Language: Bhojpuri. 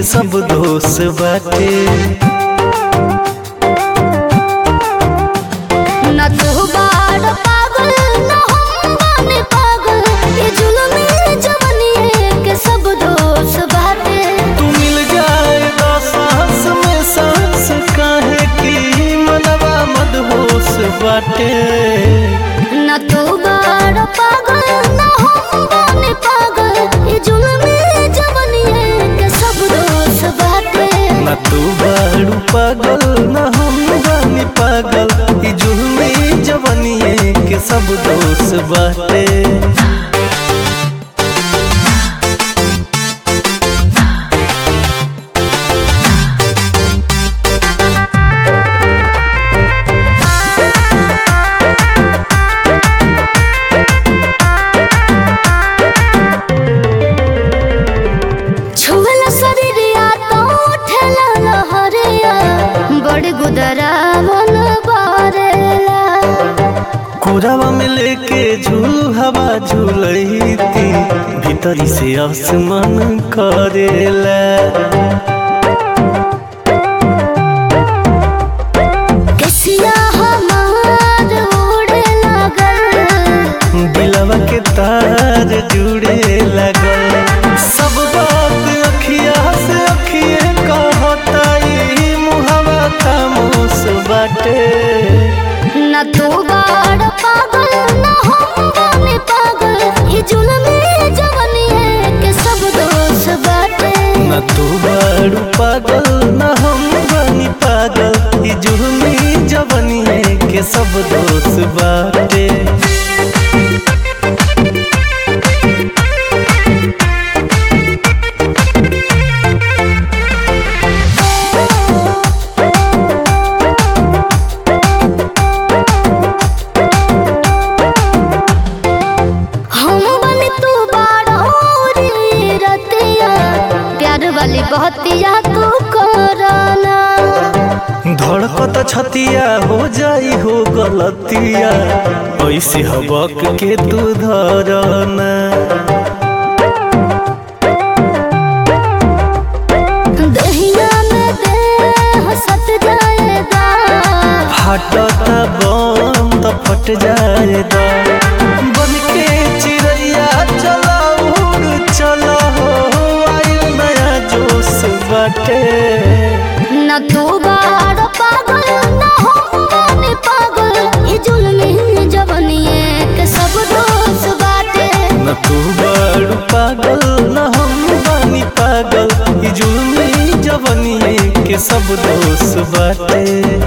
सब दोष बाटे न तू बाड़ पागल न हम बानी पागल ये जुल्मी जवानी के सब दोष बाटे तू मिल जाए तो सांस में सांस काहे की मनवा मदहोश बाटे न तू बाड़ पागल न हम बानी पागल ये जुल्मी जवानी के सब दोष बाटे न तू बाड़ू पागल न हम बानी पागल ई जुल्मी जवनिए के सब दोष बाटे छुएला शरीरिया तो उठेला लहरिया बड़ गुदरा मन बारेला कोरावा में लेके झूल हवा झूलती भीतरी से आसमान करेला कसिया हमार उड़े लागल दिलवा के तार जुड़े लगल सब बात अखिया से अखिए कहता ई मुहवा खामोश बाटे न तू बाड़ पागल न हम बानी पागल ये जुल्मी जवानी के सब दोष बाटे न तू बाड़ू पागल न हम बानी पागल ई जुर्मी जवनिए के सब दोष बाटे हम बनी तू बाड़ोरी रतिया प्यार वाली बहतिया तू कराना धड़कत छतिया हो जाई हो गलतिया ऐसे हबक के तू धरना दहिया में देह सट जाएगा फटता बम तो फट जाएगा बन के चिड़ैया चला उड़ चला हो आइल नया जोश बाटे न तू बाड़ पागल न हम बानी पागल ये जुल्मी जवनिए के सब दोष बाटे न तू बड़ पागल न हम बानी पागल ई जुल्मी जवनिए के सब दोष बाटे